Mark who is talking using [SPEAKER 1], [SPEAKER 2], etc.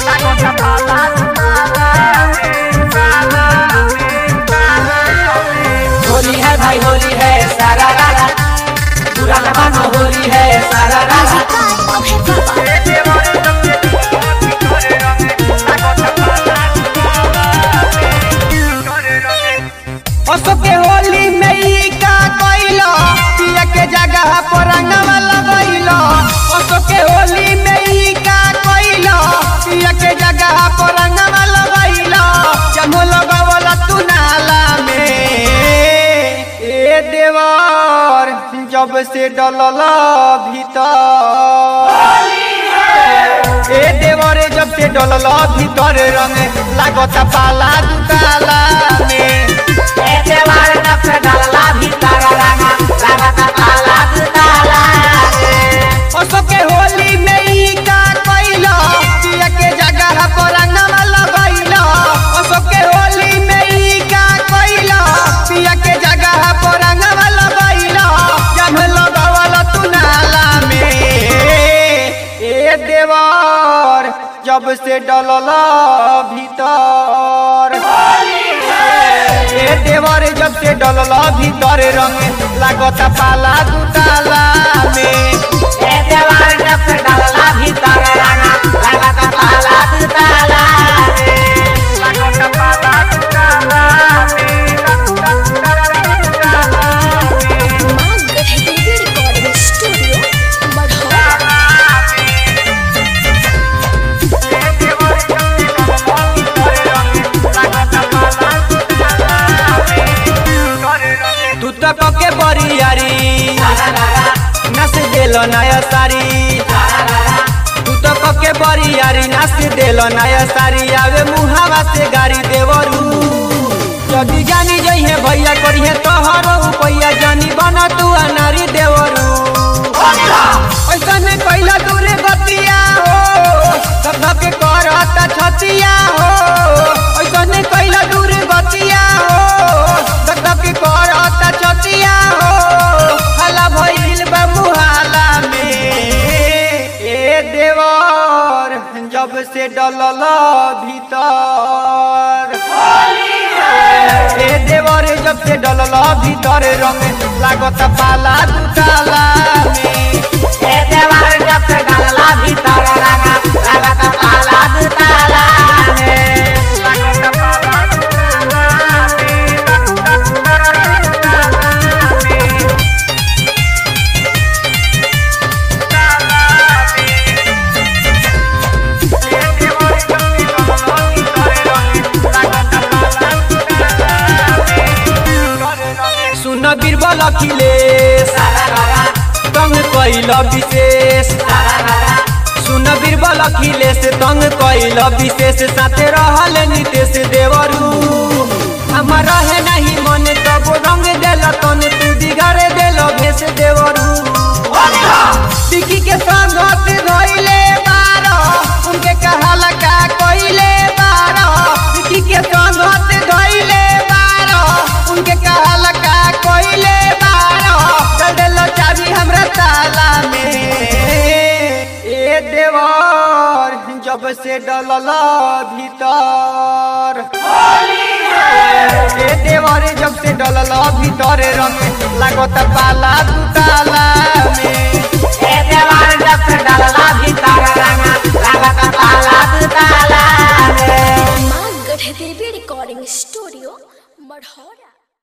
[SPEAKER 1] होली है भाई होली है सारा रारा बुरा न मानो होली है सारा रारा
[SPEAKER 2] अशोक के होली में ई का कइलो पिया के जगह पर रंगवा लगइलो अशोक के होली में ई का कइलो पिया के जगह पर रंगवा लगइलो जमो लगवला तू नाला में ए देवर जब से डलल भीतर ए देवरे जब से डलल भीतर रंग लागत पाला दुताला में अशोक के होली में ई का कइलो पिया के जगह पर रंगवा लगइलो अशोक के होली में ई का कइलो पिया के जगह पर रंगवा लगइलो जब लगवला तू नाला में ए देवर जब से डलल भीतर ए देवर जब से डलल भीतर रंग लागत पाला दुताला में
[SPEAKER 3] रिकॉर्डिंग स्टूडियो बढ़ौरा
[SPEAKER 2] तू तो कके बरियारी नस देलो नया सारी तू तो कके बरियारी नस देलो नया सारी आवे मुहावा से गाड़ी देवरू जदी जानी जइहे भैया करिहे तोहरो उपैया जानी बना तू अनारी देवरू ऐसने कैला दूरे गतिया हो सब के करता छतिया हो ऐसने कैला दूरे गतिया हो सब के करता छतिया हो हला भइल बा मुहाला में ए देवर जब से डलल भीतर ए देवर जब से डलल भीतर रंग लागत पाला दुताला में सुन बीरबल अखिलेश तंग कैल विशेष सुन बीरबल अखिलेश तंग कैल विशेष साथे रहल नितेश देवरू हमर रहे नहीं मन तब रंग देल तन तू दिगारे देल भेष देवरू टिकी के संगत धइले बारो उनके कहल का कइले बारो टिकी के संगत धइले बारो उनके कहल का कइले बारो चल देलो चाबी हमरा ताला में ए देवर जब से डलल भीतर ए देवर जब से डलल भीतर रंग लागत पाला दुताला में
[SPEAKER 3] माँ गढ़ देवी रिकॉर्डिंग स्टूडियो बढ़ौरा